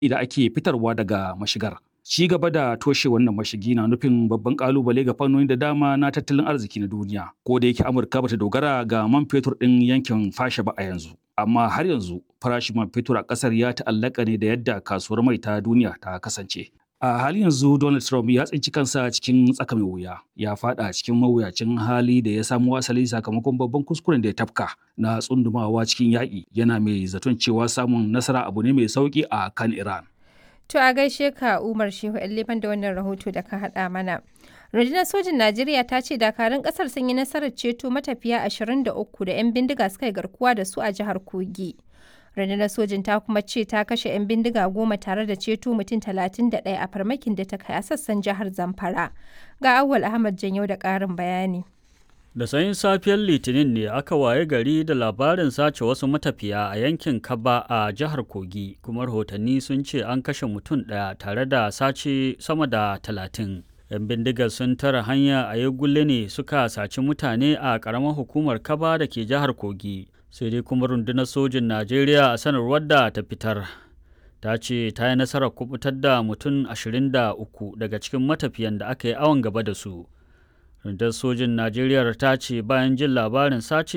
da ake fitarwa daga mashigar. Ci gaba da toshe wannan mashigi na nufin babban kalubale ga fannoni da dama na tattalin arziki na duniya. Ko da yake Amurka bata dogara ga man fetur ɗin yankin fasha ba a yanzu. Amma har yanzu farashin man fetur a ƙasar ya ta'allaka ne da yadda kasuwar mai ta duniya ta kasance. A halin yanzu Donald Trump ya tsinci kansa cikin tsaka mai wuya. Ya fada cikin mawuyacin hali da ya samu asali sakamakon babban kuskuren da ya tafka na tsundumawa cikin yaƙi yana mai zaton cewa samun nasara abu ne mai sauƙi a kan Iran. To a gaishe ka Umar Shehu Liban da wannan rahoto da ka haɗa mana. Rundunar sojin Najeriya ta ce dakarun ƙasar sun yi nasarar ceto matafiya 23 da 'yan bindiga suka yi garkuwa da su a jihar Kogi. Rundunar sojin ta kuma ce ta kashe 'yan bindiga goma tare da ceto mutum 31 a farmakin da ta kai a sassan jihar Zamfara. Ga Awwal Ahmad Janyau da ƙarin bayani. Da sanyin safiyar Litinin ne aka waye gari da labarin sace wasu matafiya a yankin Kaba a jihar Kogi, kuma rahotanni sun ce an kashe mutum ɗaya tare da sace sama da talatin. 'Yan bindigar sun tara hanya a Yagulle ne suka saci mutane a ƙaramar hukumar Kaba da ke jihar Kogi. Sai dai kuma rundunar sojin Najeriya a sanarwar da ta fitar. Ta ce ta yi nasarar kubutar da mutum 23 daga cikin matafiyan da aka yi awon gaba da su. rundunar sojin najeriya ta ce bayan jin labarin sace